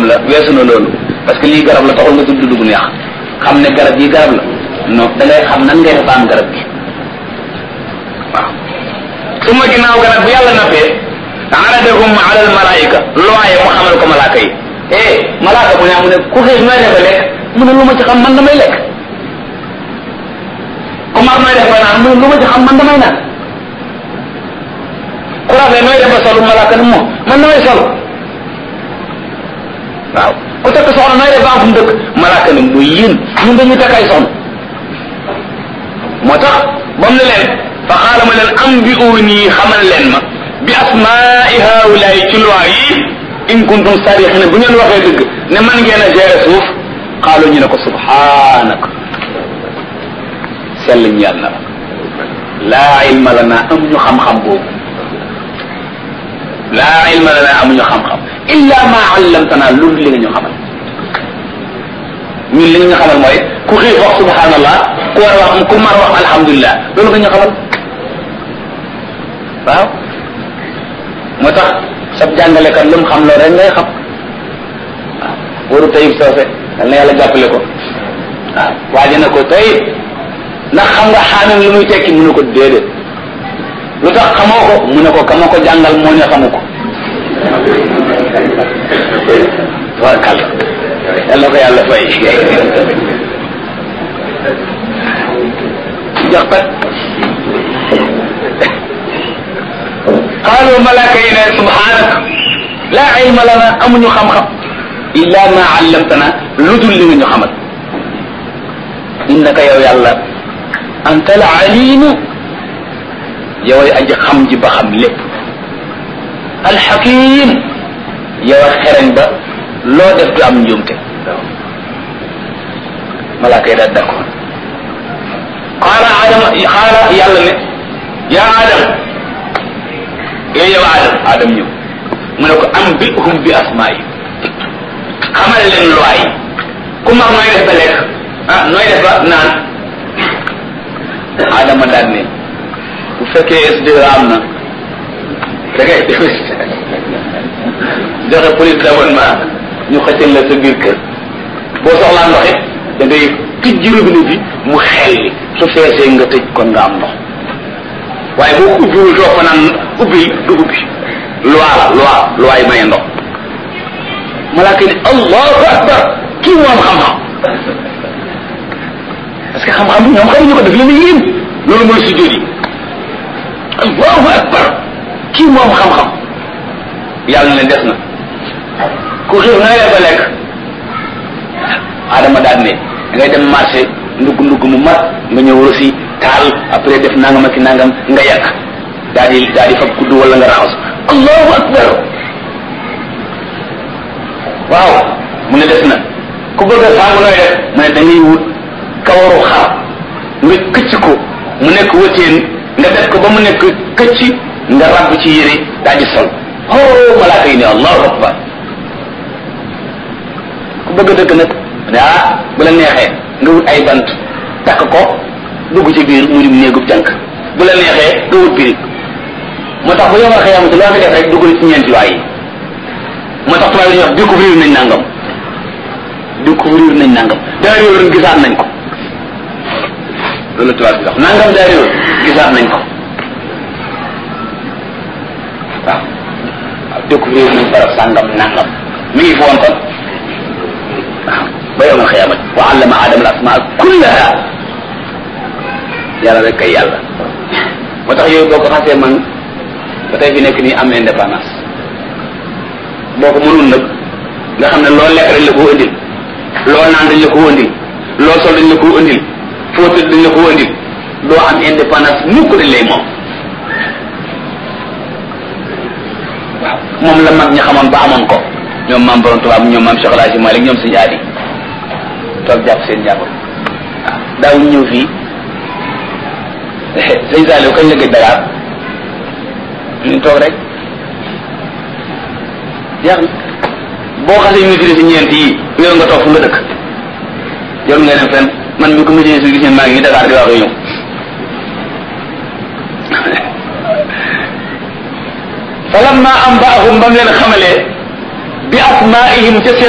la weesu na loolu parce que lii garab la taxul nga tudd dugg neex xam ne garab yi garab la non da ngay xam nan ngay def am garab gi waaw su ma ginnaaw garab bu yàlla nappee aradahum ala al malaika looye mu xamal ko malaaka yi eh malaaka bu ne mu ne ku xiif nooy defe lekk mu ne lu ma ci xam man damay lekk ku mar nooy def ba naan mu ne lu ma ci xam man damay naan ku rafet nooy def ba solu malaaka ne moom man damay sol waaw ku takk soxna nooy def ba am fu mu dëkk malaaka ne muy yéen ñun dañuy takk ay soxna moo tax ba mu ne leen fa xaala ma leen am bi uuni xamal leen ma bi asmaai haulaay ci loi yi in kuntum sadiqina bu ngeen waxee dëgg ne man ngeen a gérer suuf xaalu ñu ne ko subhanak sell ñeel na la laa ilma lana amuñu xam-xam boobu laa ilma lana amuñu xam-xam illa ma allamtana lu li nga ñu xamal ñun li nga ñu xamal mooy ku xiif wax subhanallah ku war wax ku mar wax alhamdulilah loolu nga ñu xamal waaw moo tax sab jàngalekat lu mu xam loolu rek ngay xam waaw waru tayib soose yal na yàlla jàppale ko waaw waaje na ko tayib ndax xam nga xaamim lu muy tekki mu ne ko déedéet lu tax xamoo ko mu ne ko kama ko jàngal moo ne xamu ko warkal yàlla ko yàlla fay jox pat qaalu malaaka yi ne subhanak laa ilma lana amuñu xam-xam illa ma allamtana lu dul li nga ñu xamal innaka yow yàlla anta al alimu yow ay aji xam ji ba xam lépp alxakim yow a xereñ ba loo def du am njuumte malaaka yi daal d'accord qaala adama qaala yàlla ne yaa adam yooyu yow adam adam ñëw mu ne ko am bi hum bi asmaa yi xamal leen loi yi ku mag nooy def ba lekk ah nooy def ba naan adama daal ne bu fekkee SDE am na da ngay joxe police d'abonnement ñu xëccal la sa biir kër boo soxlaa ndox it da ngay tijji robinet bi mu xelli su feesee nga tëj kon nga am ndox waaye boo ko ubbiwul doo ko naan ubbil du ubbi loi la loi loi yi maye ndox malaaka ni allahu akbar kii moom xam-xam parce que xam-xam bi ñoom xamuñu ko def leen yéen loolu mooy sujjóot yi allahu akbar kii moom xam-xam yàlla ne des na ku xiif na nga ba lekk adama daal ne da ngay dem marché ndugg ndugg mu mat nga ñëw aussi taal après def nangam ak nangam nga yàq daal di daal di fab kudd wala nga raxas allahu akbar waaw mu ne des na ku bëgg a saabu nooy def mu ne da ngay wut kawaru xar nga këcc ko mu nekk wëteen nga def ko ba mu nekk këcc nga rabb ci yére daal di sol oh malaaka yi ne allahu akbar ku bëgg a dëkk nag ne ah bu la neexee nga wut ay bant takk ko dugg ci biir mu dim néegub jànk bu la neexee nga wut birig moo tax bu yomal xëyamati loo fi def rek duggal ci ñeenti waay yi moo tax tubaab yi dañuy wax découvrir nañ nangam découvrir nañ nangam daa réewoon gisaat nañ ko loolu tubaab bi wax nangam daa réewoon gisaat nañ ko waaw waaw découvrir nañ barab sàngam nangam mi ngi foon kon waaw ba yowmal xiyaamati wa allama adama al asmaa kullaha yàlla rek kay yàlla moo tax yooyu boo ko xasee man ba tey fi nekk nii am indépendance boo ko mënul nag nga xam ne loo lekk dañ la ko indil loo naan dañ la ko indil loo sol dañ la ko indil foo tëdd dañ la ko indil doo am indépendance mukk dañ lay moom waaw moom la mag ñi xamoon ba amoon ko ñoom maam borom tubaab ñoom maam Cheikh El Hadji Malick ñoom suñu aadi toog jàpp seen jàppal waaw daawuñ ñëw fii sëñ Saliou kañ la gëj Dakar ñu toog rek jeex na boo xasee maîtrise si ñeent yi yow nga toog fu nga dëkk yow nga dem fenn man mi ko maîtrise si gis ne maa ngi Dakar di wax ñëw falamma am baahum ba mu leen xamalee bi asmaihim ca